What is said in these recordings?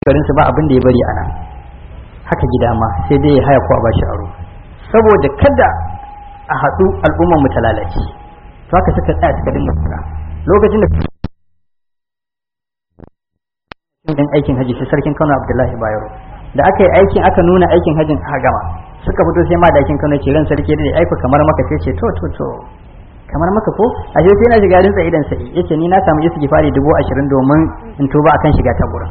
garinsu ba abin da ya bari a nan haka gida ma sai dai ya haya ko a bashi aro saboda kada a haɗu al'ummar mu ta lalace to haka suka tsaya suka dinga fara lokacin da cikin aikin haji sai sarkin Kano Abdullahi Bayero da aka yi aikin aka nuna aikin hajin aka gama suka fito sai ma dakin Kano ce ran sarki da aiko kamar maka sai ce to to to kamar maka ko a sai na shiga rinsa idan sai yace ni na samu istighfari dubu ashirin domin in tuba akan shiga ta gurin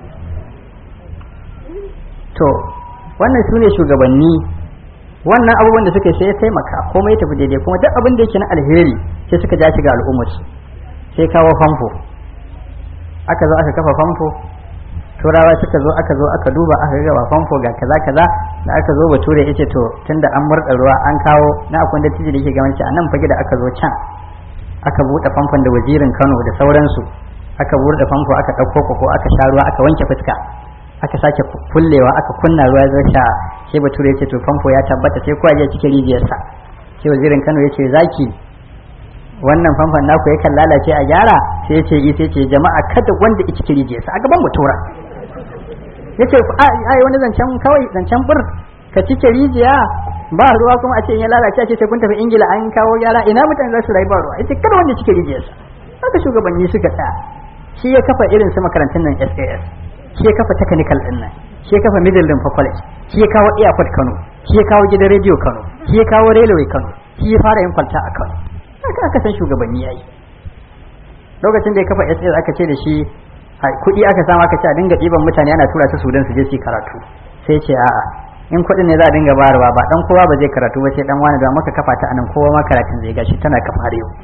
to wannan su ne shugabanni wannan abubuwan da suka sai ya taimaka komai ya tafi daidai kuma duk abin da yake na alheri sai suka ja shi ga al'ummar sai kawo famfo aka zo aka kafa famfo turawa suka zo aka zo aka duba aka ga ba famfo ga kaza kaza da aka zo bature yace to tunda an murda ruwa an kawo na akwai da tiji da yake gamanci a nan fage da aka zo can aka buɗe famfon da wazirin Kano da sauransu aka buɗe famfo aka ɗauko koko aka sha ruwa aka wanke fuska aka sake kullewa aka kunna ruwa zai sha sai bature yace to famfo ya tabbata sai kowa ya cike rijiyarsa sai wazirin Kano yace zaki wannan famfon naku yakan lalace a gyara sai yace yi sai ce jama'a kada wanda ya cike rijiyarsa a gaban batura yace ai wani zancen kawai zancen bur ka cike rijiya ba ruwa kuma a ce in ya lalace a ce sai kun tafi ingila an kawo gyara ina mutane za su rayu ba ruwa yace kada wanda cike rijiyarsa haka shugabanni suka tsaya shi ya kafa irin su makarantun nan SAS shi ya kafa technical din nan shi ya kafa middle limfa college shi ya kawo airport Kano shi ya kawo gidan radio Kano shi ya kawo railway Kano shi ya fara yin kwalta a Kano haka aka san shugabanni yayi lokacin da ya kafa SAS aka ce da shi kuɗi aka samu aka ce a dinga ɗiban mutane ana tura su Sudan su je su karatu sai ce a'a in kuɗin ne za a dinga bayarwa ba dan kowa ba zai karatu ba sai dan wani da muka kafa ta anan kowa ma karatun zai gashi tana kafa har yau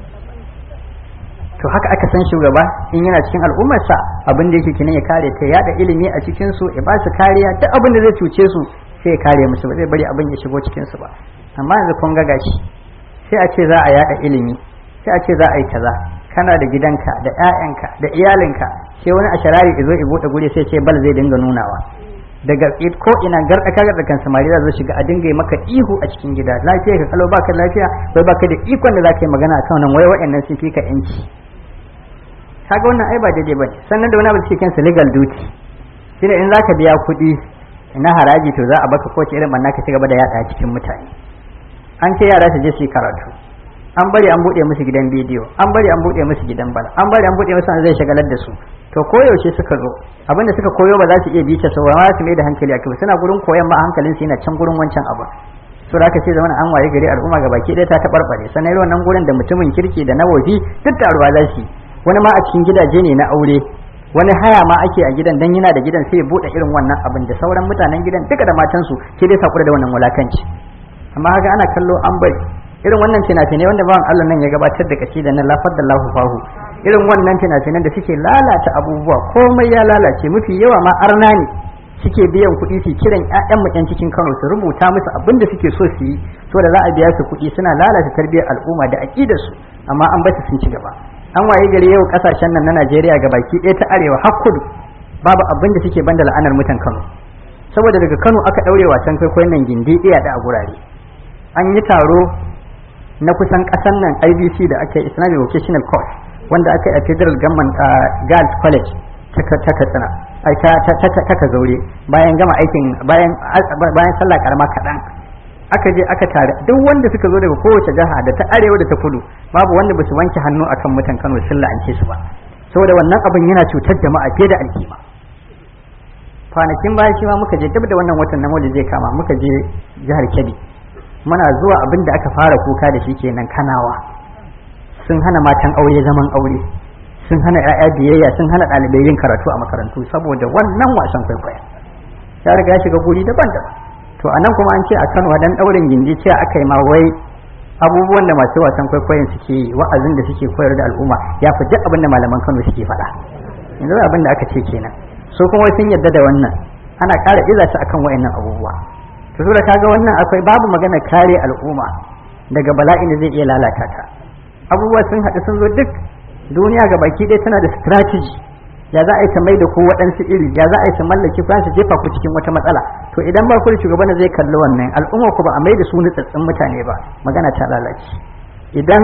to haka aka san shugaba in yana cikin al'ummarsa abin da yake kinan ya kare ta yada ilimi a cikin su ya ba su kariya duk abin da zai cuce su sai ya kare musu ba zai bari abin ya shigo cikin su ba amma yanzu kun ga gashi sai a ce za a yada ilimi sai a ce za a yi kaza kana da gidanka da ƴaƴanka da iyalinka sai wani a sharari ya zo ya bude guri sai ce bal zai dinga nunawa daga ko ina garɗa kagar da kan samari za shiga a dinga yi maka ihu a cikin gida lafiya ka kalau baka lafiya bai baka da ikon da za ka yi magana akan nan wai waɗannan sun fi ka yanci kaga wannan ai ba daidai bane sannan da wani abu cikin su legal duty shine in zaka biya kuɗi na haraji to za a baka ko irin banna ka ci gaba da yada cikin mutane an ce yara su je su yi karatu an bari an buɗe musu gidan bidiyo an bari an buɗe musu gidan bala an bari an buɗe musu an zai shagalar da su to koyaushe suka zo abinda suka koyo ba za su iya bice su ba su mai da hankali a kai suna gurin koyon ma hankalin su yana can gurin wancan abu so da aka ce zama an waye gari al'umma ga baki ɗaya ta taɓarɓare sannan irin wannan gurin da mutumin kirki da na waje duk taruwa za su yi wani ma a cikin gidaje ne na aure wani haya ma ake a gidan dan yana da gidan sai ya bude irin wannan abin da sauran mutanen gidan duka da matansu sai dai sakura da wannan wulakanci amma haka ana kallo an bari irin wannan fina-finai wanda bawan Allah nan ya gabatar da kashi da na lafar da lahu fahu irin wannan fina-finan da suke lalata abubuwa komai ya lalace mafi yawa ma arna ne suke biyan kuɗi su kiran ƴaƴan mu ƴan cikin Kano su rubuta musu abin da suke so su yi so da za a biya su kuɗi suna lalata tarbiyyar al'umma da aƙidar su amma an basu sun ci gaba an waye gari yau kasashen nan na Najeriya ga baki ɗaya ta arewa har kudu babu abin da suke banda la'anar mutan Kano saboda daga Kano aka ɗaure wasan kwaikwayon nan gindi ɗaya da a gurare an yi taro na kusan ƙasan nan IBC da aka yi Islamic Vocational Course wanda aka yi a Federal Government Girls College ta Katsina ai ta ta ta zaure bayan gama aikin bayan bayan sallah karama kaɗan aka je aka tare duk wanda suka zo daga kowace jiha da ta arewa da ta kudu babu wanda basu wanke hannu akan mutan Kano sun la'ance su ba saboda wannan abin yana cutar jama'a fiye da alkima kwanakin baya shi ma muka je duk da wannan watan na zai kama muka je jihar Kebbi muna zuwa abin da aka fara kuka da shi kenan kanawa sun hana matan aure zaman aure sun hana 'ya'ya biyayya sun hana ɗalibai yin karatu a makarantu saboda wannan wasan kwaikwaya ya riga ya shiga guri daban-daban to anan kuma an ce a Kano dan daurin gindi ce aka yi ma wai abubuwan da masu wasan kwaikwayon suke wa'azin da suke koyar da al'umma ya fi duk abin da malaman Kano suke faɗa yanzu abin da aka ce kenan so kuma sun yarda da wannan ana ƙara iza su akan wayannan abubuwa to saboda kaga wannan akwai babu magana kare al'umma daga bala'in da zai iya lalata ta abubuwa sun haɗu sun zo duk duniya ga baki ɗaya tana da strategy ya za a yi ta mai da ku waɗansu iri ya za a yi ta mallaki ku su jefa ku cikin wata matsala to idan ba ku da shugaban da zai kalli wannan al'umma ku ba a mai da su nutsatsin mutane ba magana ta lalace idan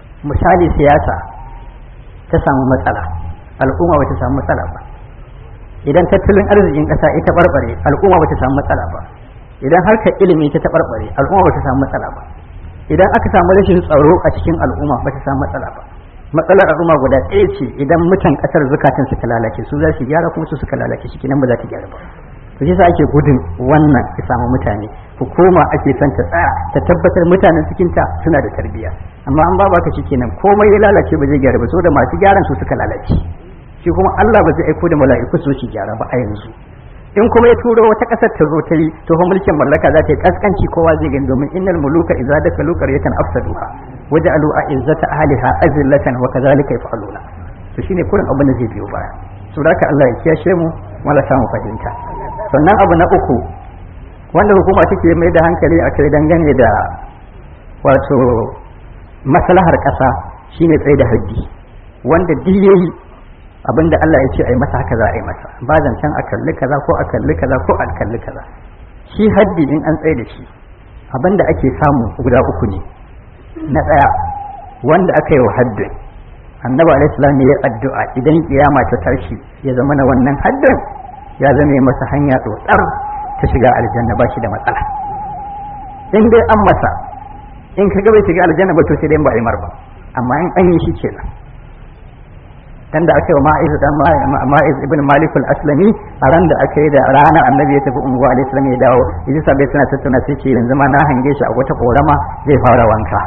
misali siyasa ta samu matsala al'umma ba ta samu matsala ba idan tattalin arzikin ƙasa ita barbare al'umma ba ta samu matsala ba idan harkar ilimi ta taɓarɓare al'umma ba ta samu matsala ba idan aka samu rashin tsaro a cikin al'umma ba ta samu matsala ba matsalar al'umma guda ɗaya ce idan mutan ƙasar zukatan suka lalace su za su gyara kuma su suka lalace shi kenan ba za ta gyara ba to shi ake gudun wannan ya samu mutane hukuma ake son ta tsaya ta tabbatar mutanen cikin ta suna da tarbiyya amma an ba ka shi kenan komai ya lalace ba zai gyara ba saboda masu gyaran su suka lalace shi kuma Allah ba zai aiko da mala'iku su shi gyara ba a yanzu in kuma ya turo wata ƙasar ta zo ta yi to fa mulkin mallaka za ta yi kaskanci kowa zai gani domin innal muluka idza dakalu qaryatan afsaduha waja'alu a'izzata ahliha azillatan wa kadhalika yaf'aluna to shine kurin abin da zai biyo baya to haka Allah ya kiyashe mu wala samu fahimta sannan abu na uku wanda hukuma take mai da hankali a kai dangane da wato maslahar ƙasa shine tsaye da haddi wanda duk yayi abinda Allah ya ce a yi masa haka za a yi masa ba zancen a kalli kaza ko a kalli kaza ko a kalli kaza shi haddi in an tsaye da shi abinda ake samu guda uku ne na ɗaya wanda aka yi wa haddin annabi alaihi salam ya addu'a idan kiyama ta tashi ya zama na wannan haddin ya zama masa hanya tsotsar ta shiga aljanna ba shi da matsala in dai an masa in ka ga bai shiga aljanna ba to sai dai ba a yi ba amma in an yi shi kenan dan da aka yi wa ma'iz dan ma'iz ibn malik al-aslami a ran da aka yi da ranar annabi ya tafi unguwa alayhi salam ya dawo yaji sabai suna tattauna sai ce yanzu ma na hange shi a wata korama zai fara wanka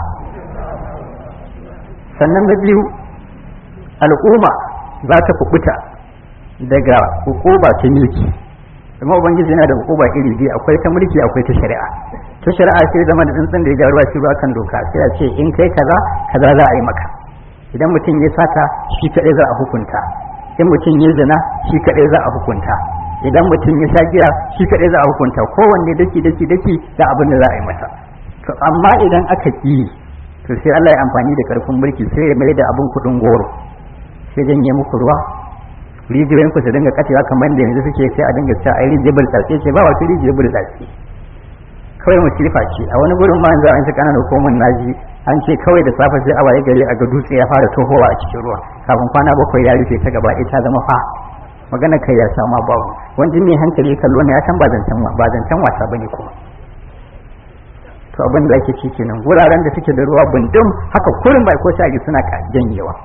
sannan na biyu al'umma za ta kubuta daga hukuba ta mulki kuma ubangiji yana da hukuba iri biyu akwai ta mulki akwai ta shari'a ta shari'a sai zama da tsantsan da ya ga ruwa shi ruwa kan doka sai a ce in kai kaza kaza za a yi maka idan mutum ya sata shi kaɗai za a hukunta in mutum ya zina shi kaɗai za a hukunta idan mutum ya sha giya shi kaɗai za a hukunta kowanne daki daki daki da abin da za a yi masa to amma idan aka ƙi to sai Allah ya amfani da karfin mulki sai ya mai da abin kuɗin goro sai janye muku ruwa rijiyoyin ku su dinga kacewa kamar da yanzu suke sai a dinga cewa ai rijiyar burtsatse ce ba wata rijiyar burtsatse kawai musifa ce a wani gurin ma yanzu an shi kananan hukumar naji an ce kawai da safe sai a waye gari a ga dutse ya fara tohowa a cikin ruwa kafin kwana bakwai ya rufe ta gaba ita zama fa magana kai ya sama babu wanda mai hankali kallo ne ya san ba zancen ba zancen wasa bane kuma to abin da ake ci kenan wuraren da suke da ruwa bundum haka kurin bai ko shagi suna janyewa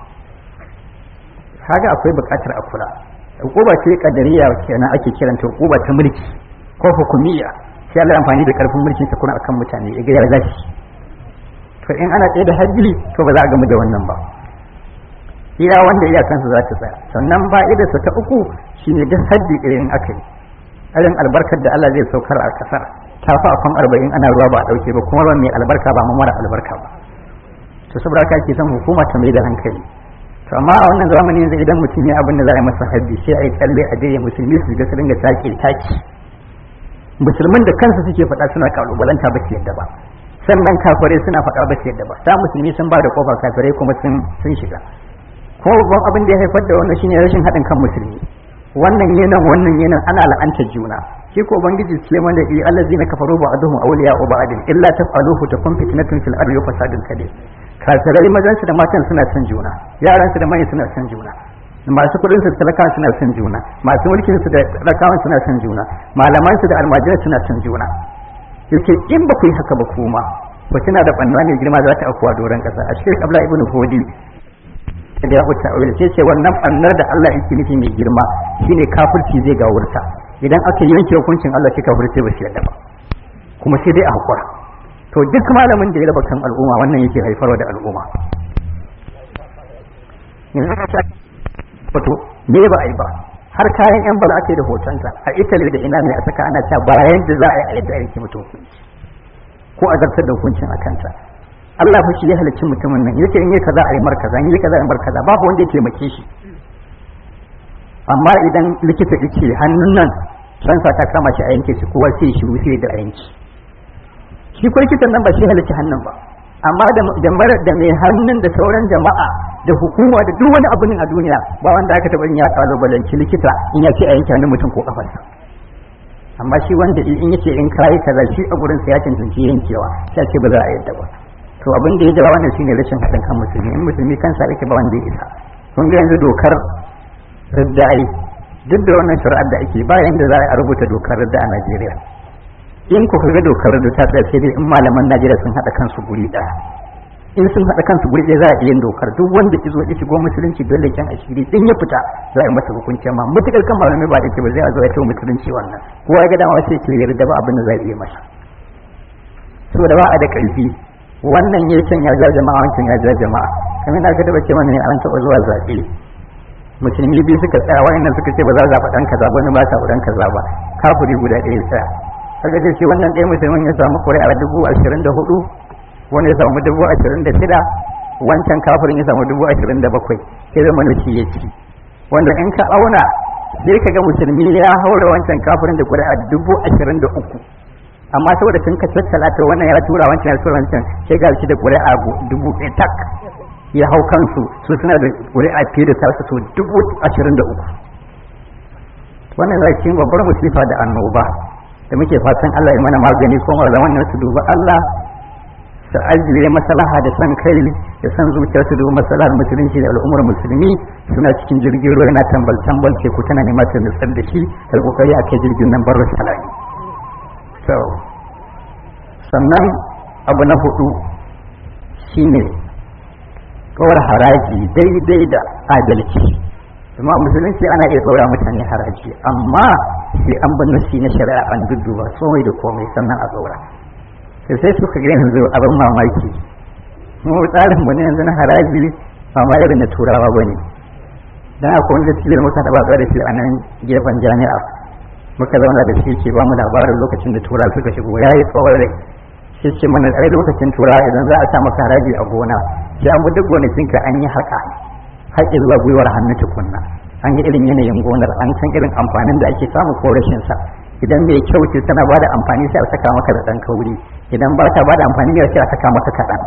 kaga akwai buƙatar a kula hukuma ce kadariya kenan ake kiranta hukuma ta mulki ko hukumiyya sai Allah amfani da karfin mulkin sa kuna akan mutane ya ga ya zashi to in ana tsaye da hajjili to ba za a gamu da wannan ba iya wanda iya kansa za ta tsaya sannan ba idarsa ta uku shine duk haddi irin aka yi irin albarkar da Allah zai saukar a kasar ta fa afan arba'in ana ruwa ba a dauke ba kuma ruwan mai albarka ba mara albarka ba to saboda haka ake son hukuma ta mai da hankali to amma a wannan zamanin yanzu idan mutum ya abin da za a yi masa haddi sai a yi tsalle a je musulmi su ga su dinga take taki musulmin da kansu suke faɗa suna kalubalanta ba su yadda ba sannan kafirai suna faɗa ba su yadda ba ta musulmi sun ba da kofar kafirai kuma sun sun shiga ko babban abin da ya haifar da wannan shine rashin haɗin kan musulmi wannan yanan wannan yanan ana la'antar juna shi ko ubangiji ce mana i allazina kafaru ba'duhum awliya wa ba'din illa taf'aluhu takun fitnatun fil ardi wa fasadun kabir kafirai mazan su da matan suna son juna yaran su da manyan suna son juna masu kudin su talakawa suna son juna masu mulkin su da talakawa suna son juna malaman su da almajirai suna son juna yake in ba ku yi haka ba kuma ba kina da banna ne girma za ta akuwa doron kasa a cikin abla ibnu hudi da ya wuce a sai ce wannan bannar da Allah yake nufi mai girma shine kafirci zai ga wurta idan aka yanke hukuncin Allah shi kafirci ba shi yadda ba kuma sai dai a hakura to duk malamin da ya raba kan al'umma wannan yake haifarwa da al'umma wato me ba a yi ba har kayan yan bala ake da hotonsa a italy da ina ne a saka ana cewa bayan da za a yi a yadda ake mutum hukunci ko a zartar da hukuncin a kanta Allah fa shi ya halicci mutumin nan yake in yi kaza a yi mar kaza in yi kaza a yi mar kaza babu wanda ya taimake shi amma idan likita yake hannun nan sansa ta kama shi a yanke shi kowa sai shiru sai da a yanki shi ko likitan nan ba shi halicci hannun ba amma da mara da mai hannun da sauran jama'a da hukuma da duk wani abin a duniya ba wanda aka taɓa ya kalubalanci likita in ya ce a yanke hannun mutum ko kafarsa amma shi wanda in yace in kai kaza shi a gurin sa ya cancanci yankewa sai ce ba za a yadda ba to abin da ya jira wannan shine rashin haɗin kan musulmi in musulmi kansa yake ba wanda ya isa kun ga yanzu dokar riddai duk da wannan shari'ar da ake bayan da za a rubuta dokar da a Najeriya in ku ga dokar da ta tsaya sai dai in malaman Najeriya sun haɗa kansu guri ɗaya in sun haɗa kansu guri ɗaya za a iya dokar duk wanda ya zo ya shigo musulunci dole kyan asiri din ya fita za a yi masa hukunci amma mutukar kan malamai ba da ke ba zai a zo ya ce musulunci wannan kowa ya ga dama sai ke yarda ba abin da za a iya masa saboda ba a da ƙarfi wannan ya can ya ja jama'a wancan ya ja jama'a kamar na ga da bace mana ne an taɓa zuwa zaɓe musulmi biyu suka tsaya wayannan suka ce ba za a zaɓa ɗan kaza ba ba sa ɗan kaza ba kafuri guda ɗaya tsaya kaga dai shi wannan ɗaya musulmin ya samu ƙuri'a dubu ashirin da hudu wani ya samu dubu ashirin da shida wancan kafirin ya samu dubu ashirin da bakwai sai zama na shi ya ci wanda in ka auna sai ka ga musulmi ya haura wancan kafirin da ƙuri'a dubu ashirin da uku amma saboda sun ka tattala ta wannan ya tura wancan ya tura wancan sai ga shi da ƙuri'a dubu ɗaya tak ya hau kansu su suna da ƙuri'a fiye da tasu su dubu ashirin da uku wannan zai cikin babbar musifa da annoba da muke fatan Allah ya mana magani ko malaman nan su duba Allah su ajiye maslaha da san kai da san zuciya su duba maslahar musulunci da al'ummar musulmi suna cikin jirgin ruwa yana tambal tambal ce ku tana neman ta nutsar da shi da kokari a kai jirgin nan barra salami so sannan abu na hudu shine kawar haraji daidai da adalci amma musulunci ana iya tsora mutane haraji amma sai an bin nasi na shari'a an dudduba komai da komai sannan a tsora sai sai suka ga yanzu abin mamaki mu tsarin mu ne yanzu na haraji ba ma irin na turawa ba ne dan akwai wanda cikin muka taba da shi a nan gefen jami'a muka zauna da shi ke ba mu labarin lokacin da turawa suka shigo ya yi tsawon rai shi ce mana tsare lokacin turawa idan za a sa maka haraji a gona sai an bi duk gonakinka an yi haka haƙƙi zuwa gwiwar hannu tukunna an yi irin yanayin gonar an san irin amfanin da ake samu ko rashin sa idan mai kyau ce tana bada amfani sai a saka maka da ɗan kauri idan ba ta bada amfani ne sai a saka maka kaɗan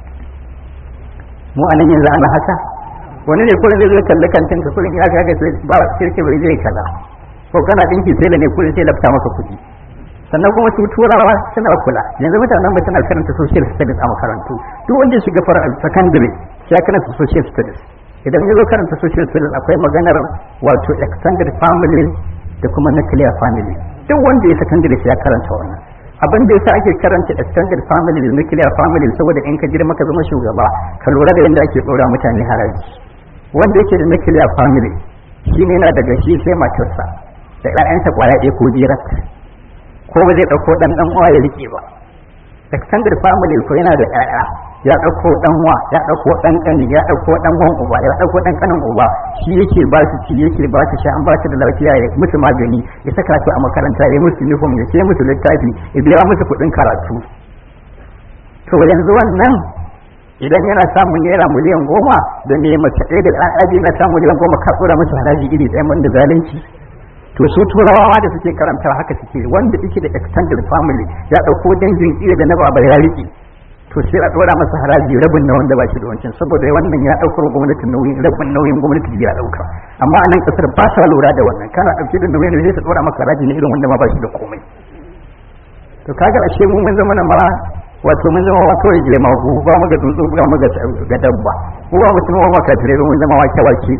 mu anan yanzu ana haka wani ne kullum zai zo kalli kantin ka kullum ya kaga sai ba shirke bai zai kaza ko kana dinki sai da ne kullum sai lafta maka kuɗi sannan kuma su turawa suna kula yanzu mutanen ba suna karanta social studies a makarantu duk wanda shiga fara secondary sai karanta social studies idan ya zo karanta social studies akwai maganar wato extended family da kuma nuclear family duk wanda ya secondary sai ya karanta wannan abin da yasa ake karanta extended family da nuclear family saboda in ka girma ka zama shugaba ka lura da yadda ake ɗora mutane haraji wanda yake da nuclear family shine yana daga shi sai matarsa da ƴaƴansa kwaya ɗaya ko biyar ko ba zai ɗauko ɗan ɗan uwa ya rike ba extended family ko yana da ƴaƴa ya ɗauko ɗan wa ya ɗauko ɗan ƙani ya ɗauko ɗan wan uba ya ɗauko ɗan ƙanin uba shi yake ba su ci yake ba su sha an ba su da lafiya ya musu magani ya saka su a makaranta ya musu uniform ya sai musu littafi ya biya musu kuɗin karatu to yanzu wannan idan yana samun naira miliyan goma da ne mace ɗaya da ɗan na samun miliyan goma ka tsora musu haraji iri ɗaya man da zalunci to su turawa da suke karanta haka suke wanda yake da extended family ya ɗauko dangin iya da na baba ya riƙe to sai a ɗora masa haraji rabin na wanda ba shi da wancan saboda wannan ya ɗaukar gwamnati nauyin rabin nauyin gwamnati ya ɗauka amma a nan ƙasar ba sa lura da wannan kana ɗauke da nauyin da zai ɗora maka haraji na irin wanda ma ba shi da komai to kaga ashe mu mun zama na ma wato mun zama wa kawai gile magu ba mu ga tsuntsu ba mu ga dabba ko ba mutum ba ka tare mun zama wake wake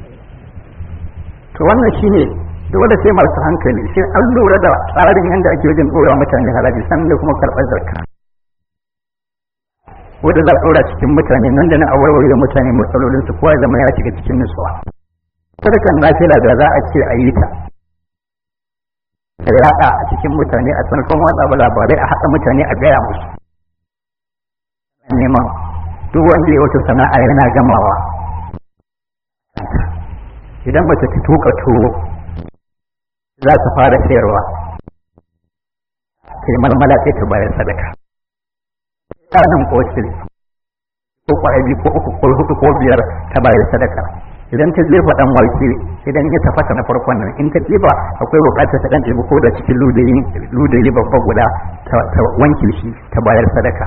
to wannan shine dole sai masu hankali sai an lura da tsarin yadda ake wajen ɗora mutane haraji sannan da kuma karɓar zarka wanda za a ɗora cikin mutane nan da nan a warware da mutane matsalolin su kowa zama ya shiga cikin nutsuwa sadakan lafiya da za a ce a yi ta da yaɗa a cikin mutane a sanarkon watsa labarai a haɗa mutane a gaya musu neman duk wanda ya wata sana'a yana gamawa idan mace ta tuka tuwo za ta fara sayarwa sai malmala sai ta bayar sadaka tsarin kosil ko kwaya ko uku ko hudu ko biyar ta bayar sadaka idan ta jefa dan wake idan ya tafasa na farkon nan in ta jefa akwai bukatar ta dan jefa ko da cikin ludayi ludayi babba guda ta wanke shi ta bayar sadaka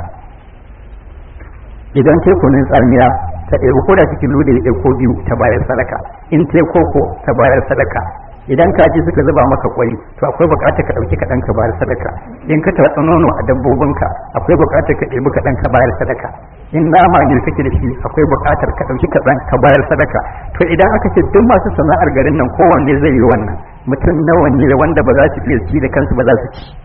idan ta kunun tsamiya ta ɗebi ko da cikin ludayi ɗaya ko biyu ta bayar sadaka in ta koko ta bayar sadaka idan kaji suka zuba maka kwai to akwai bukatar ka dauki kaɗan ka bayar sadaka in ka tatsa nono a dabbobinka akwai bukatar ka ɗebi kaɗan ka bayar sadaka in nama ne kake da shi akwai bukatar ka dauki kaɗan ka bayar sadaka to idan aka ce duk masu sana'ar garin nan kowanne zai yi wannan mutum nawa ne wanda ba za su iya ci da kansu ba za su ci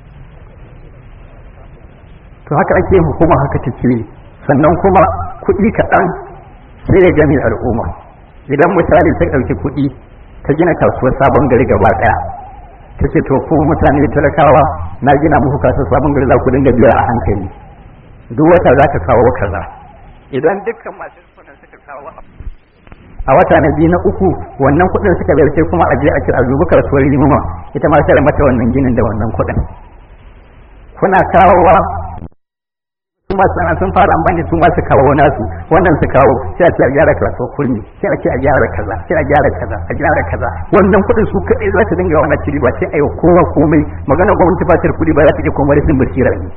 to haka ake hukuma haka take sannan kuma kuɗi kaɗan sai ya gami al'umma idan misali ta ɗauki kuɗi ta gina kasuwar sabon gari gaba ɗaya ta ce to ko mutane talakawa na gina muku kasuwar sabon gari za ku dinga biya a hankali duk wata za ka kawo kaza idan dukkan masu kuɗin suka kawo a wata na biyu na uku wannan kuɗin suka bayar sai kuma a je a kira zuba kasuwar limama ita ma sai mata wannan ginin da wannan kuɗin kuna kawowa su masu sana sun fara amfani su masu kawo nasu wannan su kawo sai a ce a gyara kasuwar kurmi sai a ce a gyara kaza sai a gyara kaza a gyara kaza wannan kuɗin su kaɗai za su dinga wannan ciri ba sai a yi kowa komai magana gwamnati ba ta kuɗi ba za ta iya komai rashin basira ne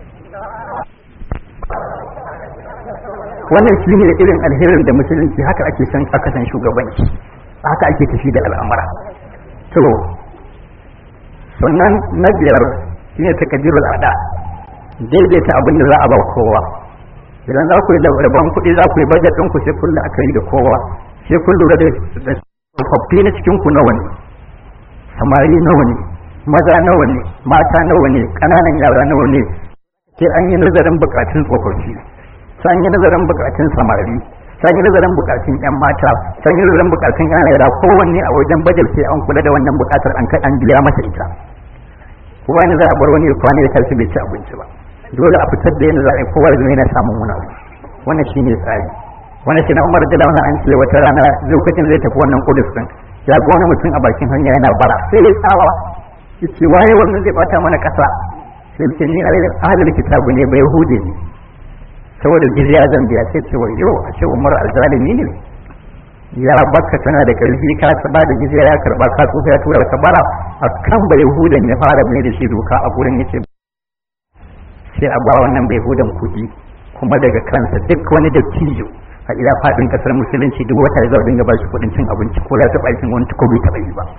wannan shi ne irin alherin da musulunci haka ake san aka san shugabanci haka ake tafi da al'amura to sannan na biyar shine takaddirul ada daidaita abin da za a ba kowa idan za ku yi rabon kuɗi za ku yi bajet ɗinku sai kun la'akari da kowa sai kun lura da tsofaffi na cikin ku nawa ne samari nawa ne maza nawa ne mata nawa ne ƙananan yara nawa ne sai an yi nazarin buƙatun tsofaffi sai an yi nazarin buƙatun samari sai an yi nazarin buƙatun ƴan mata sai an yi nazarin buƙatun ƴan yara kowanne a wajen bajet sai an kula da wannan buƙatar an kai an biya masa ita kowa ne za a bar wani kwana ya tashi bai ci abinci ba dole a fitar da yadda za a yi kowa zai yana samun wani abu wannan shi ne tsari wannan shi na umar da launa an ce wata rana lokacin zai tafi wannan kudus din ya ga wani mutum a bakin hanya yana bara sai ya tsawa ya ce waye wannan zai bata mana kasa sai ce ni ahalin kitabu ne bai hude ne saboda jizya zan biya sai ce wai yau a ce umar alzalimi ne ya baka tana da karfi ka ba da jizya ya karba ka tsufa ya tura ka bara a kan bai hudan ya fara mai da shi doka a gurin yace sai a ba wannan bai hudan kuɗi kuma daga kansa duk wani dattijo a ila faɗin ƙasar musulunci duk wata zai dinga ba shi kuɗin cin abinci ko ya taɓa aikin wani ko bai taɓa yi ba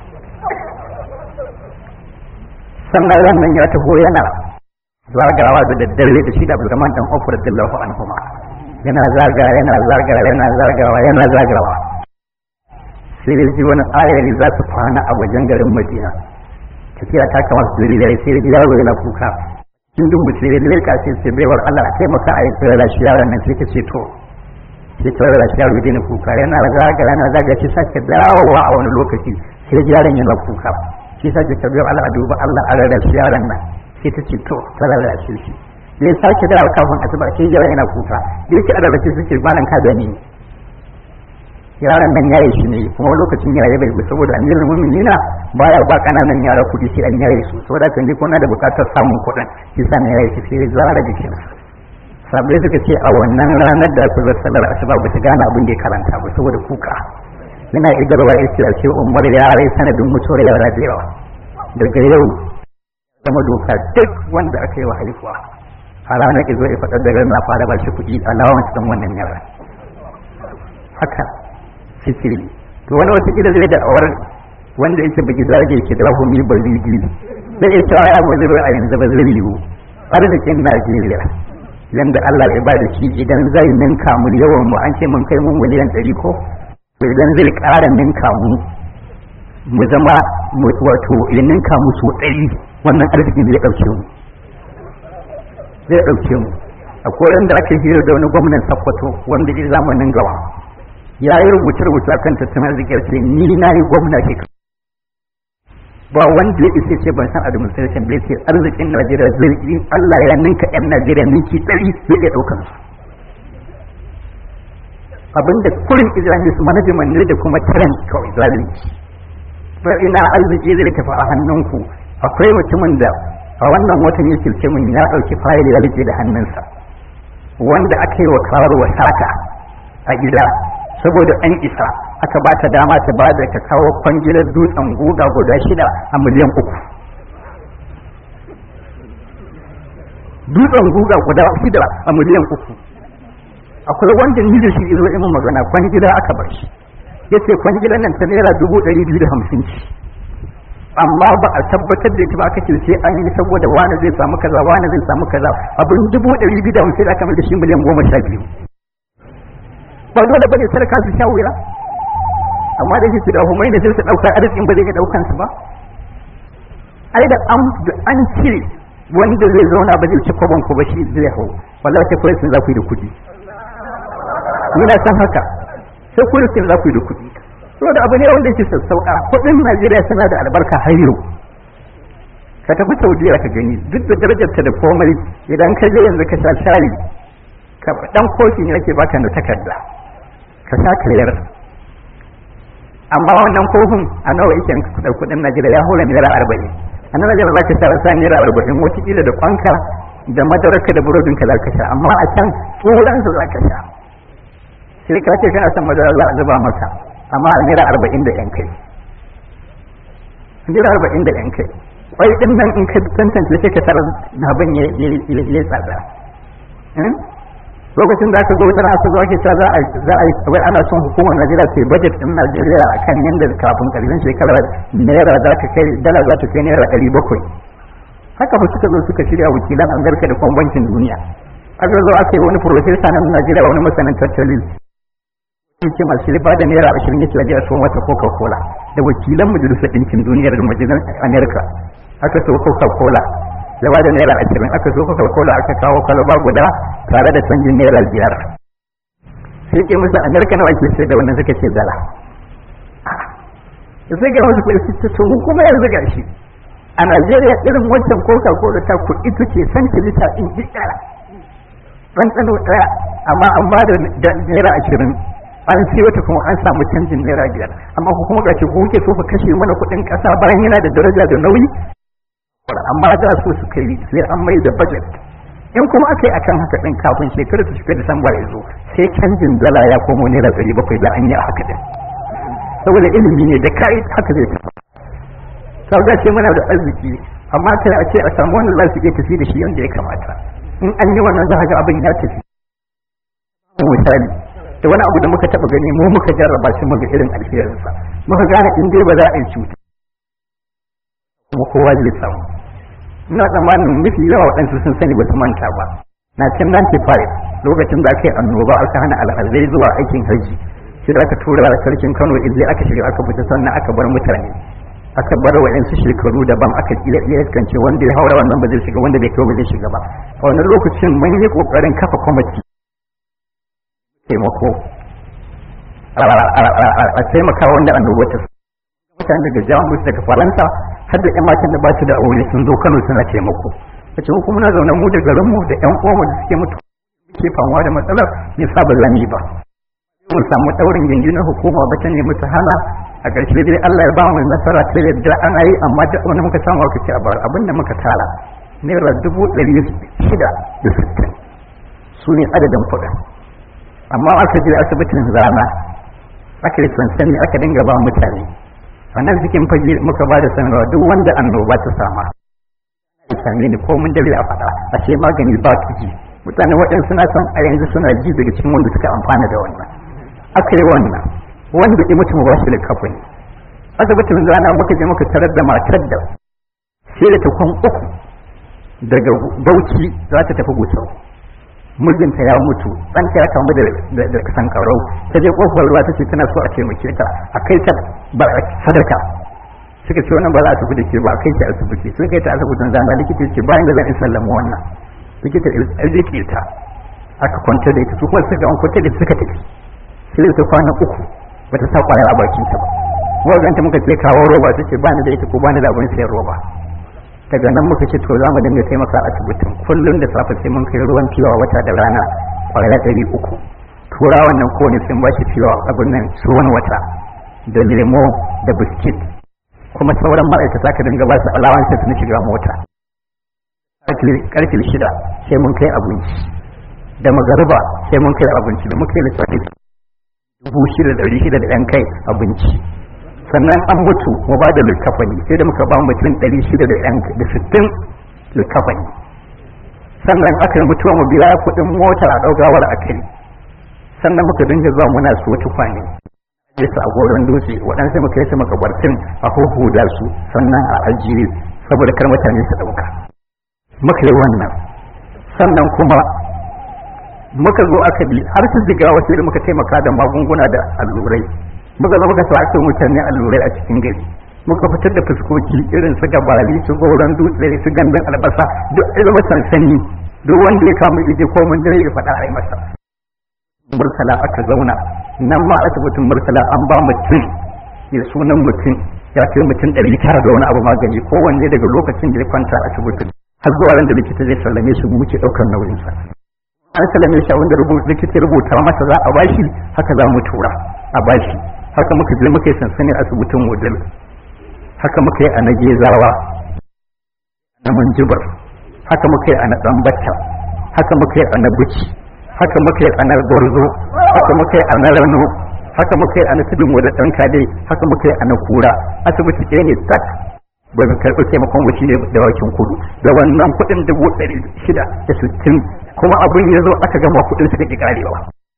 sannan ran nan ya taho yana zagawa da daddare da shi da abdulrahman dan ofar dillahu anhuma yana zagawa yana zagawa yana zagawa yana zagawa sai da ji wani ayari za su kwana a wajen garin madina tafiya ta kama su dare sai da yaro yana kuka in duk mutum da lirka sai sai baiwar Allah sai maka a yi tsirra shi yaron nan sai ka ce to sai tsirra shi yaro dina kuka yana zaga yana zaga shi sake dawowa a wani lokaci sai yaron yana kuka shi sake ka baiwar Allah a duba Allah a rarra shi yaron nan sai ta ce to ta rarra shi shi ne sake dawowa kafin asuba sai yaron yana kuka da yake a rarra shi suke malan ka gani yaran nan yaye shi ne kuma lokacin yaye bai saboda amirul mu'minina baya ba kananan yara kudi sai an yaye su saboda kan ji kuna da bukatar samun kuɗin shi sa ne yaye shi sai zara jikin sabai suka ce a wannan ranar da ku zai salar asuba ba ta gane abin da ya karanta ba saboda kuka yana idarwa ya ce a ce umar ya rai sanadin mutuwar yara da yawa daga yau zama doka duk wanda aka yi wa haihuwa a ranar izo ya faɗar da na fara ba shi kuɗi alawa cikin wannan yara haka fikiri to wani wata kila zai da awar wanda yake baki zage ke da rahumi ba zai sai ya cewa ya mu zai a yanzu ba zai yiwu arzikin Najeriya yanda Allah ya bada shi idan zai ninka mu yawan mu an ce mun kai mun miliyan ɗari ko to idan zai ƙara ninka mu mu zama wato ya ninka mu so ɗari wannan arzikin zai ɗauke mu zai ɗauke mu akwai wanda aka hira da wani gwamnan Sokoto wanda ya zamanin gaba ya yi rubuce-rubuce a kan tattalin arzikin ce ni na yi gwamna ke ba wanda ya isa ce ban san administration bai ce arzikin najeriya zai yi allah ya ninka yan najeriya ninki ɗari zai iya ɗaukan su abinda kurin isra'il su management ne da kuma talent kawai zalunci ba ina arziki zai tafi a hannunku akwai mutumin da a wannan watan ya kirce min ya ɗauki fayil ya rike da hannunsa wanda aka yi wa kawarwa sata a gida saboda an isa aka ba ta dama ta ba da ta kawo kwangilar dutsen guga guda shida a miliyan uku dutsen guga guda shida a miliyan uku akwai wanda ni da shi izo imin magana kwangila aka bar shi ya ce kwangilan nan ta naira dubu ɗari biyu da hamsin ce amma ba a tabbatar da ita ba aka ce sai an yi saboda wani zai samu kaza wani zai samu kaza abin dubu ɗari biyu da hamsin aka mai da shi miliyan goma sha biyu ba dole bane sarka su sha wuya amma da shi da humai da sai su ɗauka arzikin ba zai ga ɗaukan su ba ai da an an cire wanda zai zauna ba zai ci kwabon ku ba shi zai hau wallahi sai kuwa sun za ku yi da kuɗi ni na san haka sai kuwa sun za ku yi da kuɗi saboda abu ne wanda yake sassauƙa kuɗin Najeriya suna da albarka har yau ka tafi Saudiya ka gani duk da darajarta da komai idan ka je yanzu ka sha shayi ka dan kofi ne ake baka na takarda ka sha kayar amma wannan kofin a nawa yake da kuɗin Najeriya ya hura naira arba'in a nan Najeriya za ka sha sa naira arba'in wataƙila da kwanka da madararka da burodinka za ka sha amma a can turansu za ka sha sai ka ce kana son madara za a zuba maka amma a naira arba'in da yan kai naira arba'in da yan kai kwai din nan in ka tantance sai ka tarar abin ya ya tsada lokacin da aka zo wata aka zo ake cewa za a za a wai ana son hukumar Najeriya ta budget din Najeriya akan yanda kafin karshen shekarar naira za ta kai dala za ta kai naira ɗari bakwai haka ba suka zo suka shirya wakilan Amurka da kuma bankin duniya aka zo aka yi wani profesa na Najeriya wani masanin tattalin ce masu riba da naira ashirin yake wajen sun wata coca cola da wakilan majalisar ɗinkin duniya da majalisar amerika aka so coca cola da ba da naira ashirin aka so coca cola aka kawo kwalaba guda tare da canjin naira biyar sai ke musu amerika nawa ke sai da wannan suka ce dala da sai ga wasu kuɗi su ce kuma yanzu ga shi a najeriya irin wancan coca cola ta kuɗi take santilita in ji ɗaya ɗanɗano ɗaya amma an ba da naira ashirin an sai wata kuma an samu canjin naira biyar amma ku kuma gashi ku kuke so ku kashe mana kuɗin ƙasa bayan yana da daraja da nauyi amma da so su kai sai an mai da budget in kuma aka yi akan haka ɗin kafin shekarar su shiga disamba ya zo sai canjin dala ya komo naira ɗari bakwai da an yi a haka ɗin saboda ilimi ne da kai haka zai tafi sauga ce muna da arziki amma kai a ce a samu wanda za su iya tafi da shi yadda ya kamata in an yi wannan za ga abin ya tafi misali da wani abu da muka taba gani mu muka jarraba shi muga irin alherinsa muka gane in dai ba za a yi cuta kuma kowa zai samu ina tsammanin mafi yawa waɗansu sun sani ba su manta ba na can 95 lokacin da aka yi annoba aka hana alhazai zuwa aikin hajji shi da aka tura sarkin kano ilai aka shiga aka fita sannan aka bar mutane aka bar wa'yansu shekaru daban aka iya iskance wanda ya haura wannan ba zai shiga wanda bai kai ba zai shiga ba a wannan lokacin mun yi kokarin kafa kwamiti taimako a taimaka wanda annoba ta mutane daga jamus daga faransa har da yan matan da ba su da aure sun zo kano suna taimako a ce kuma na zaune mu da garinmu da yan uwanmu da suke mutu ke famuwa da matsalar ne sa ba zami ba mun samu daurin gindi na hukuma ba ta nemi ta hana a ƙarshe dai Allah ya ba mu nasara ta yadda ana yi amma da wani muka samu aka ce a bar abin da muka tara naira dubu ɗari shida da sittin su ne adadin kuɗin amma aka je asibitin rana aka yi sansani aka dinga ba mutane wannan cikin fage muka ba da sanarwa duk wanda annoba ta sama ya same ni ko mun da a faɗa a ce magani ba su ji mutane waɗansu suna son a yanzu suna ji daga cikin wanda suka amfana da wannan aka yi wannan wanda ya mutu ba shi da kafin asibitin rana muka je muka tarar da matar da sai da takwan uku daga bauchi za ta tafi gusau mijinta ya mutu ɗanta ya kamu da da kasan karau ta je kofar ruwa ta ce tana so a taimake ta a kai ta ba sadaka suka ce wannan ba za a tafi da ke ba a kai ta asibiti sun kai ta asibitin zama likita ce bayan da zan in sallama wannan likita ya rike ta aka kwanta da ita su kuma suka an kwanta da suka tafi sai ta kwana uku ba ta sa kwayar a bakin ta ba mu ganta muka ce kawo roba ta ce bani da ita ko bani da abin sayar roba daga nan muka ce to za mu dinga taimaka a asibitin kullum da safe sai mun kai ruwan fiyawa wata da rana kwaya ɗari uku tura wannan kowane sun ba shi fiyawa abin nan ruwan wata da lemo da biskit kuma sauran ma'aikata ka dinga ba su alawansa su na shiga mota karfe shida sai mun kai abinci da magariba sai mun kai abinci da muka yi lissafi dubu shida da ɗari shida da ɗan kai abinci sannan an mutu mu ba da likafani sai da muka ba mutum ɗari shida da ɗan da sittin likafani sannan aka yi mutuwa mu biya kuɗin mota a ɗaugawar a kai sannan muka dinga zuwa muna su wata kwane ya sa goron dutse waɗansu muka yi su makabartin a huhuda su sannan a ajiye saboda kar mutane su ɗauka muka yi wannan sannan kuma muka zo aka bi har su jiga wasu da muka taimaka da magunguna da allurai muka zo muka sa mutane allurai a cikin gari muka fitar da fuskoki irin su gabari su goron dutse su gandun albasa duk zama sansani duk wanda ya kama ije ko mun dare ya faɗa a yi masa murtala aka zauna nan ma asibitin murtala an ba mutum ya sunan mutum ya ce mutum ɗari tara da wani abu magani kowanne daga lokacin da ya kwanta a asibitin har zuwa ran da likita zai sallame su muke ɗaukar nauyinsa an sallame shi wanda likita rubuta masa za a bashi haka za mu tura a bashi haka muka je muka yi sansanin asibitin wudil haka muka yi a na gezawa na manjibar haka muka yi a na ɗanbata haka muka yi a na buci haka muka yi a na gwarzo haka muka yi a na rano haka muka yi a na tudun wadda ɗan kade haka muka yi a na kura asibiti ɗaya ne tak bai mu karɓi taimakon wuce ne da wakin kudu da wannan kuɗin dubu ɗari shida da sittin kuma abin ya zo aka gama kuɗin suka ƙi ƙarewa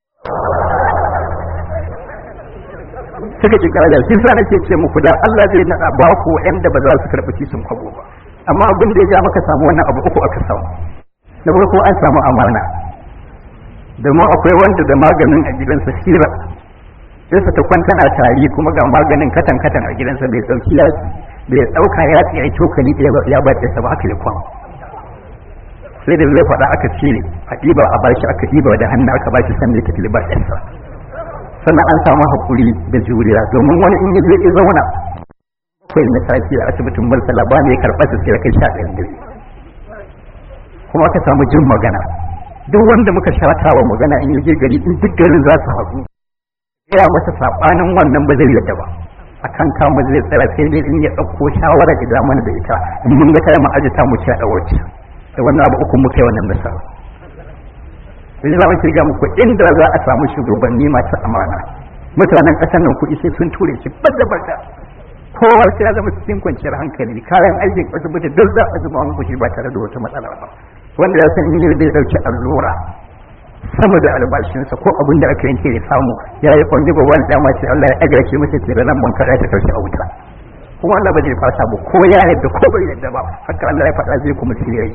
suka ƙi ƙarewa shi sa nake ce muku da Allah zai naɗa ba ku da ba za su karɓi kisan kwabo ba amma abin da ya ja maka samu wannan abu uku aka samu na farko an samu amana domin akwai wanda da maganin a gidansa shira sai ta kwanta na tari kuma ga maganin katan katan a gidansa bai dauki ya bai dauka ya tsaye cokali ya ba ta ba haka ya kwan sai da zai faɗa aka ce a ɗiba a bashi aka ɗiba da hannu aka bashi sannan ya tafi ba ɗansa sannan an samu haƙuri da juriya domin wani in yi zai zauna akwai na safi a asibitin murtala ba mai karɓar su sai kai sha ɗayan dare kuma aka samu jin magana duk wanda muka shata wa magana in yi gari in duk garin za su haɗu ya masa saɓanin wannan ba zai yadda ba a kan kama zai tsara sai dai in ya ɗauko shawara da mana da ita in mun ga tare mu ajita mu ci a ɗawarci da wannan abu uku muka yi wannan misali sai za mu kirga muku inda za a samu shugabanni masu amana mutanen ƙasar nan kuɗi sai sun ture shi bada bada kowa sai ya zama cikin kwanciyar hankali kayan aikin asibiti duk za a zuba muku shi ba tare da wata matsala ba wanda ya san inda zai dauki allura sama da albashinsa ko abin da aka yanke ya samu ya yi kwanji ba wani dama ce Allah ya agarce masa ke nan ban kada ta taushe a wuta kuma Allah ba zai fasa ba ko ya yadda ko bai yadda ba haka Allah ya faɗa zai kuma sirri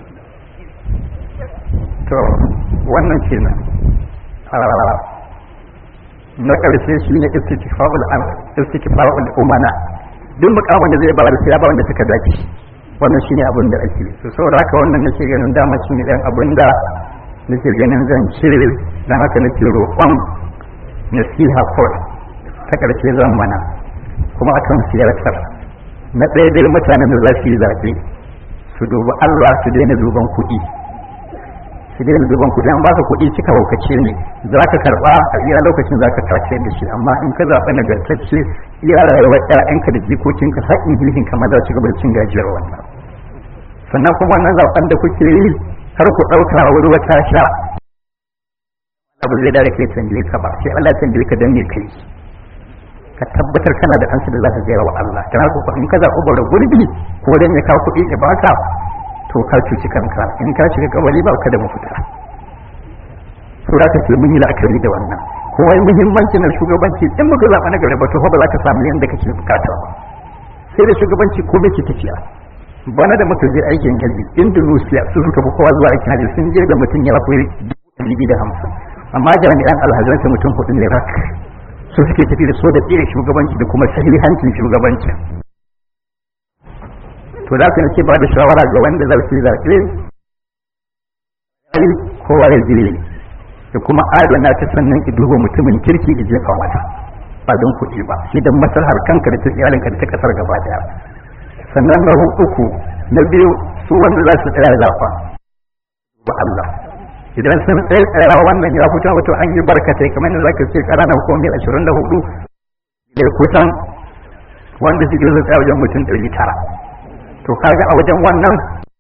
to wannan kenan na ƙarshe shi ne istikfa'ul am istikfa'ul umana duk mukamin da zai bayar sai ya ba wanda suka dace wannan shine abin da ake so saboda haka wannan nake ganin dama shine dan abin da nake ganin zan cire dan haka nake roƙon nasiha kawai ta ƙarshe zan mana kuma akan siyasar na ɗaya dai mutanen da za su yi zaɓe su dubi Allah su daina duban kuɗi su daina duban kuɗi an baka kuɗi cika haukace ne za ka karɓa a iya lokacin za ka karce da shi amma in ka zaɓa nagartacce iya rayuwar ƴaƴanka da jikokinka har in hilhin kama za su gaba da cin gajiyar wannan sannan kuma wannan zaɓen da kuke yi har ku ɗauka wuri wata sha abu zai da kai tambaye ka ba sai Allah tambaye ka dan me kai ka tabbatar kana da ansa da za ka gaya wa Allah kana ko in ka zaɓi bara gurbi ko dan ya kawo kuɗi ya baka to ka cuci kanka in ka shiga kabari ba ka da mafita to za ka ce mun yi la'akari da wannan kuma muhimmanci na shugabanci in muka zaɓa na gari ba to ba za ka samu yadda kake bukata ba sai da shugabanci ko bai ke tafiya bana da muka je aikin hajji indonesia su suka fi kowa zuwa aikin hajji sun je da mutum ya rafi dubu da hamsin amma jami'an alhazansa mutum hudu ne rak su suke tafi da so da tsere shugabanci da kuma sahihancin shugabanci to da ka ce ba da shawara ga wanda za su zaɓe kowa ya jire da kuma adana ta sannan ki duba mutumin kirki da jefa mata ba don kuɗi ba shi da maslahar kanka da ta iyalinka da ta kasar gaba daya sannan na uku na biyu su wanda za su tsaya zafa ba Allah idan sun tsaya wannan ya fito wato an yi barkatai kamar da zaka ce karana ko mil 24 da kusan wanda suke zai tsaya wajen mutum 900 to kaga a wajen wannan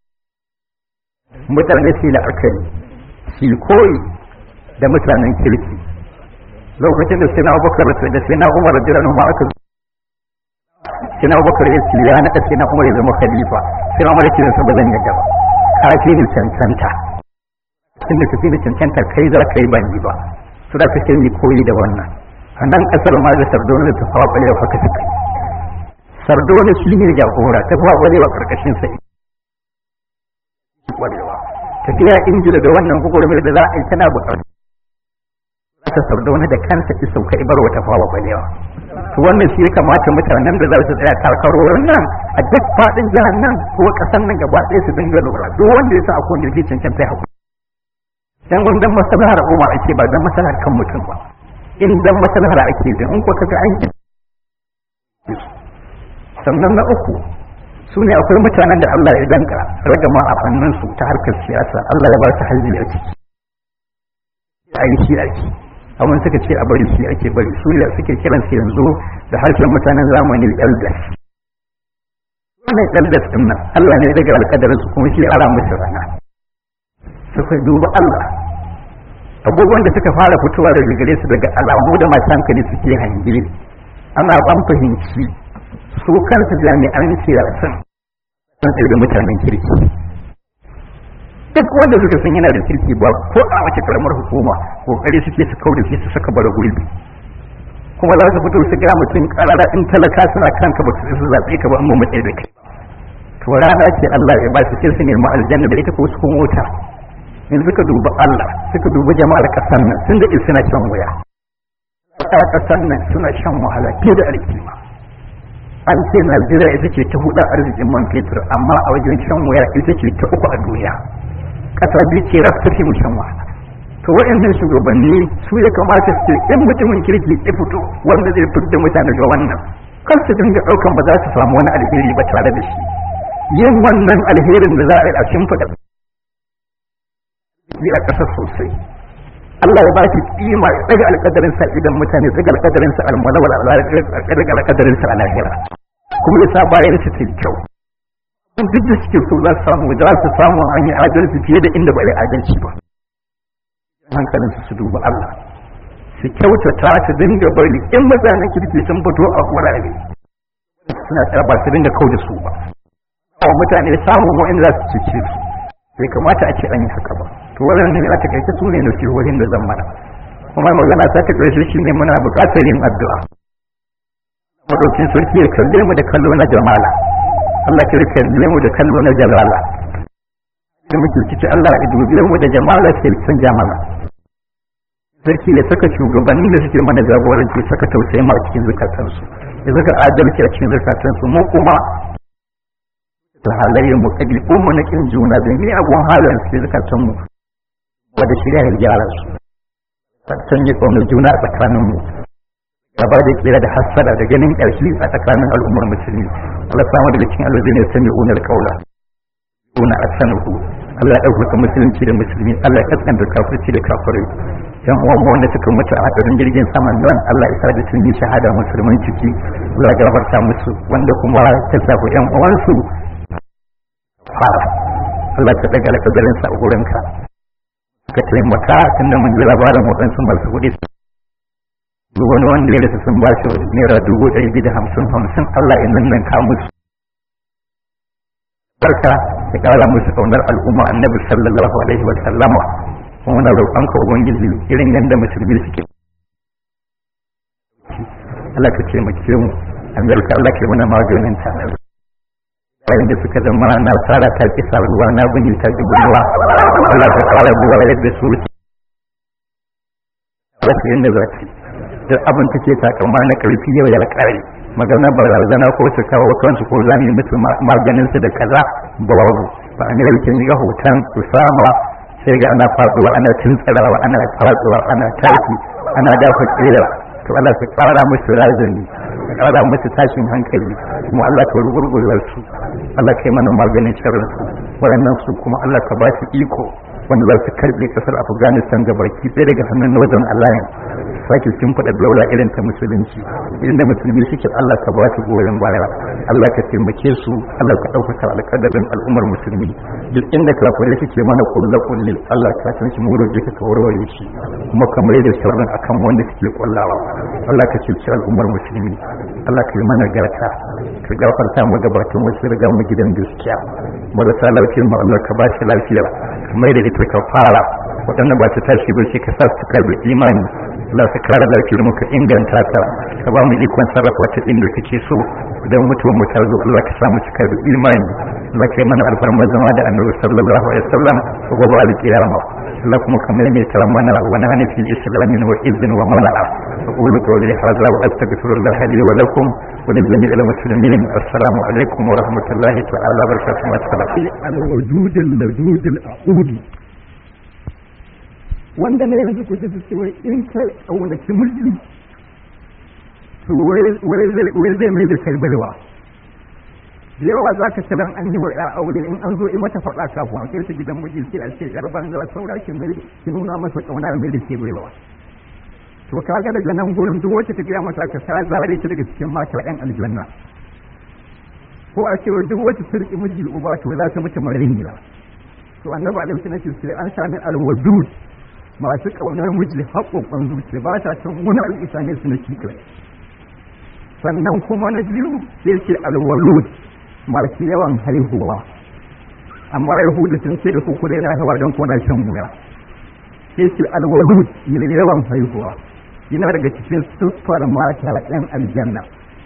mutane su da akali su koyi da mutanen kirki lokacin da sai na abubakar da sai na umar da jiran ma aka sai na abubakar ya ce ya naɗa sai na umar ya zama khalifa sai na umar ya ce da ba zan yadda ba kafi ni cancanta tun da tafi da cancanta kai za ka yi ban yi ba su da ka sai ni koyi da wannan a nan ƙasar ma da sardauna da tafawa ɓalewa haka suka sardauna shi ne jagora tafawa ɓalewa ƙarƙashin sai ƙwarewa tafiya ingila da wannan gwagwarmar da za a yi tana buƙatar ta sardauna da kansa ki sauka ibar wata fawa ɓalewa to wannan shi ya kamata mutanen da za su tsaya karkarorin nan a duk faɗin jihar nan ko ƙasar nan gaba ɗaya su dinga lura duk wanda ya sa a kowane jirgin cancanta ya haƙuri dan gundan maslahar al'umma ake ba dan maslahar kan mutum ba in dan maslahar ake da in ko kaga an sannan na uku su ne akwai mutanen da Allah ya danka ragama a fannin su ta harkar siyasa Allah ya ba su hajji a ciki a yi shi ake amma suka ce a bari shi ake bari su ne suke kiran su yanzu da harshen mutanen zamani elders wannan elders din nan Allah ne daga alƙadarin su kuma shi ara musu rana suka duba Allah abubuwan da suka fara fitowa daga gare su daga alamu da masu hankali suke hangi ana ban fahimci su kansu jami'an siyasan sun ɗaya mutanen kirki duk wanda suka san yana da kirki ba ko a wace karamar hukuma kokari suke su kaure su saka bara gurbi kuma za su fito su ga mutum karara in talaka suna kanka ba su zaɓe ka ba amma mu da kai to rana ce Allah ya ba su sai su nemi aljanna da ita ko su kuma wuta in suka duba Allah suka duba jama'ar kasan nan sun da suna shan wuya a kasan nan suna shan wahala fiye da alkima an ce Najeriya ita ce ta hudu arzikin man fetur amma a wajen shan wuya ita ce ta uku a duniya kasa biyu ce rasu fi mu shan wahala to waɗannan shugabanni su ya kamata su in mutumin kirki ya fito wanda zai fito da mutane ga wannan kar su dinga ɗaukan ba za su samu wani alheri ba tare da shi yin wannan alherin da za a yi a shimfiɗa yi a ƙasa sosai Allah ya ba shi kima ya daga alƙadarin sa idan mutane daga alƙadarin sa almalawal daga alƙadarin sa alahira kuma ya sa bayan su ta kyau duk da suke so za su samu za su samu an yi adalci fiye da inda ba yi adalci ba hankalin su su duba Allah su kyautata su dinga bari in mutanen kirki sun fito a wurare suna tsara ba su dinga kau da su ba a mutane samun wa'in za su cice su bai kamata a ce an yi haka ba to wannan ne a takaice su ne nasihohin da zan mana kuma magana ta ta ƙarshe shi ne muna buƙatar yin addu'a madaukin sarki ya kalle mu da kallo na jamala Allah ya kalle mu da kallo na jalala da muke kici Allah ya dubi mu da jamala sai san jamala sarki ya saka shugabanni da suke mana jagoranci saka tausayi ma cikin zukatansu ya saka adalci a cikin zukatansu mu kuma ta halayyar mu ɗabi'un mu na kin juna da ni abun halin su zakatan mu wanda shirya ya gyara su san yi ƙaunar juna a tsakanin mu gaba da kira da hassada da ganin ƙarfi a tsakanin al'ummar musulmi Allah samu daga cikin alwazi ne sami unar ƙaula una a sanahu Allah ya ɗaukaka musulunci da musulmi Allah ya kaskanta kafirci da kafirai yan uwan wanda suka mutu a hadarin jirgin saman nan Allah ya sa da sun yi shahada musulman ciki Allah ya gafarta musu wanda kuma ta safu yan uwansu fara Allah ta daga alƙadarin sa a gurinka ka taimaka tunda mun ji labarin waɗansu masu kuɗi wani wanda ya rasa sun ba shi naira dubu ɗari biyu da hamsin hamsin Allah ya nan ka musu barka ya ƙara musu ƙaunar al'umma annabi sallallahu alaihi wa sallama kuma muna roƙonka ubangiji irin yadda musulmi suke Allah ka taimake mu Amerika Allah ka yi mana maganin ta yayin da suka zama na tsara ta ki ruwa na bini ta ki ruwa Allah ka tsara ruwa yadda su wasu yadda za ta duk abin ta ce takamma na karfi yau ya kare magana barazana ko su kawo kansu ko zami mutu maganin su da kaza babu ba a nira bikin ga hoton usama sai ga ana faduwa ana tuntsarawa ana faduwa ana tashi ana dafa kira to Allah ka kara musu razani ka kara musu tashin hankali kuma Allah ka rugurgurar su Allah ka yi mana maganin sharrin su waɗannan su kuma Allah ka ba su iko wanda za su karɓe ƙasar Afghanistan ga baki sai daga hannun Northern Alliance sake sun faɗa daula irin ta musulunci inda musulmi suke Allah ka ba su goyon baya Allah ka taimake su Allah ka ɗaukaka alƙadarin al'ummar musulmi duk inda kafirai suke mana kulle kulle Allah ka san shi muro jika ka warware shi kuma kamar da sharrin akan wanda suke kullawa Allah ka ceci al'ummar musulmi Allah ka yi mana garta ka gafarta mu gabatun wasu riga mu gidan gaskiya marasa lafiyar mu Allah ka ba shi lafiya kamar da ita ka fara waɗanda ba su tashi ba sai ka sa su karbi imani Allah ka kare lafiyar mu ka inganta ta ka ba mu ikon sarrafa ta inda kake so idan mutuwar mu ta zo Allah ka sa mu su karbi imani Allah ka yi mana alfarma zama da annabi sallallahu alaihi wasallam ko gobe alƙiyama Allah kuma kamar mai tara mana wani hana fil islamin wa izin wa mala أقول قولي هذا وأستغفر الله لي ولكم ولجميع المسلمين السلام عليكم ورحمة الله تعالى وبركاته والسلام الوجود اللدود الأعود wanda ne yanzu ku tafi cewa in ka ƙaunaci mulki to wai zai mai da karbarwa da yawa za ka tarar an yi wa ya aure in an zo in mata faɗa kafin a kai ta gidan miji sai a ce garban da saura ki mai ki nuna masa ƙauna mai da karbarwa to ka ga daga nan gurin duk wacce ta gaya masa ka sa zare ta daga cikin mata ɗan aljanna ko a ce duk wacce ta riƙe miji uba to za ta mutu marin gida to annabi alaihi salatu wasallam an sami alwadud masu ƙaunar miji haƙoƙon zuciya ba ta san wani al'isa ne su na cikin sannan kuma na biyu sai ce alwalud masu yawan haihuwa amma haihu da sun ce da ku kudai na hawa don kona shan wuya sai ce alwalud mai yawan haihuwa yana daga cikin siffar mata ɗan aljanna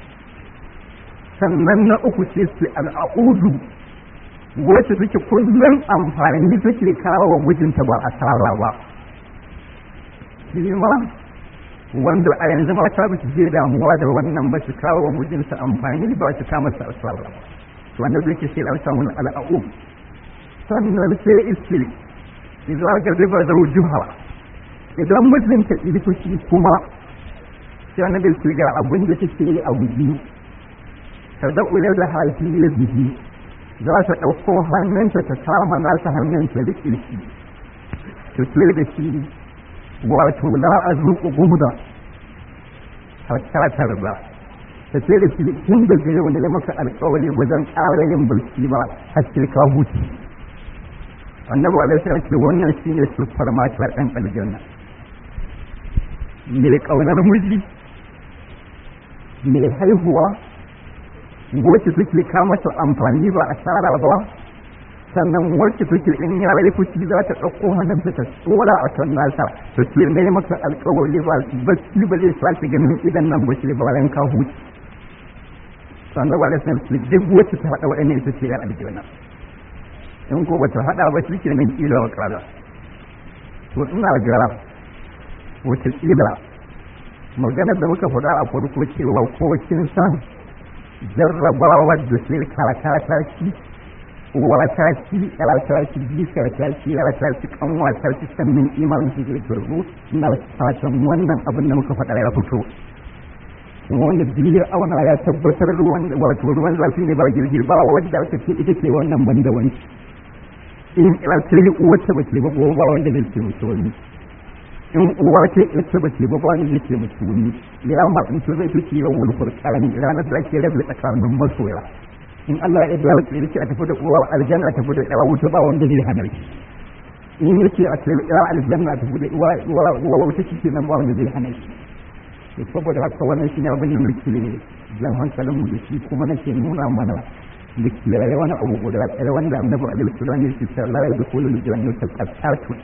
sannan na uku sai ce al'audu wacce suke kullum amfani suke kawo wa mijinta ba a tsara ba shi ma wanda a yanzu ma ta bace je damuwa da wannan ba su kawo wa mijinsa amfani ba su kama sa asara ba wanda zai ke sai lauta mun al'a'u sannan sai iskili idan ga riba da rujuha idan mijinta ɗi fushi kuma sai wani bai su ga abin da take yi a gudu ta da ular da halittu da bihi za ta ɗauko hannunta ta kama nasa hannunta da ƙirshi to da shi wato la a zuƙo gumda a tatar ba ta ce da shi tun da gare wanda ya maka alƙawari wajen ƙara yin bulki ba har sai ka huce annabi alaihi salatu ce wannan shine sufar matar ɗan aljanna mai ƙaunar miji mai haihuwa wacce suke kama su amfani ba a tsara ba sannan wacce take in ya rai fushi za ta ɗauko hannun ta ta tsora a kan nasa to shi ne maka alƙawari ba ba shi ba zai sake ganin idan nan ba shi ba ran ka huce sannan ba da san shi duk wacce ta faɗa waɗannan ita ce yar aljanna in ko ba ta faɗa ba shi ke nan kila wa ƙara to ina gara wata kila maganar da muka faɗa a farko cewa ko kin san jarrabawa da sai kala-kala shi wata shi wata shi bisa ta shi wata shi kan wata shi sannan imanin shi zai turbu na fatan wannan abin da muka faɗa ya fito wanda jirgin auna ya tabbatar ruwan wato ruwan zafi ne ba jirgin ba wanda aka ce ita ce wannan banda wani in ilattari uwarta ba ce ba ko ba wanda zai ce mutu wani in uwa ce ita ba ce ba ba wanda zai ce mutu wani ya ma in ce zai fi ciwon wani furkaran ranar da ake rabu tsakanin masoya in Allah ya dawo da yake a tafi da uwa aljanna a tafi da uwa wuta ba wanda zai hana shi in yake a tafi da aljanna a tafi da uwa uwa wuta shi nan ba wanda zai hana shi to saboda haka wannan shine abin da muke ne zan hankalin mu da shi kuma nake nuna mana da kiyaye wani abu guda ɗaya wanda annabi alaihi salam ya ce sallallahu alaihi wa sallam ya ce qatatu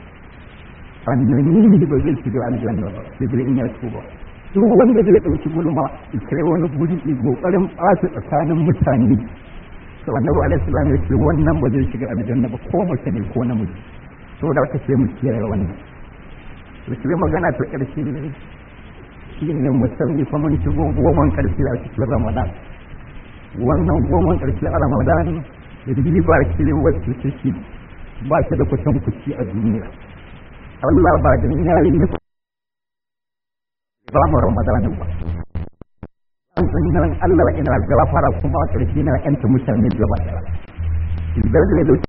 annabi ne ba zai shiga aljanna ba sai in ya tuba duk wanda zai ɗauki gulma kai wani guri kokarin ɓata tsakanin mutane to annabi alaihi salam ya ce wannan ba zai shiga aljanna ba ko mace ne ko namiji to da aka ce mu kiyaye wannan to shi magana ta ƙarshe ne shi ne musamman kuma mun shigo goman ƙarshe a cikin ramadan wannan goman ƙarshe a ramadan da riba ce wacce take ba ta da kusan kuci a duniya Allah ba da yayin da ba mu ramadan ba nan Allah ina gafara kuma a ƙarshe na yanta mutane gaba ɗaya idan da da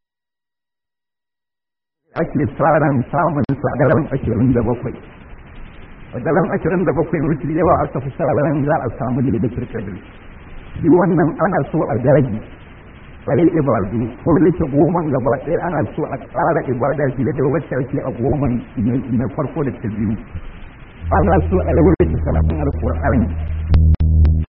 ake tsaron samun sadaran ashirin da bakwai sadaran ashirin da bakwai mutu yawa aka fi sadaran za a samu da da kirkiri shi wannan ana so a daraji tsarin ibadu ko lake goma gaba ɗaya ana so a tsara ibada shi da wacce ake a goma na farko da ta biyu ana so a rawar da salamun alƙur'ani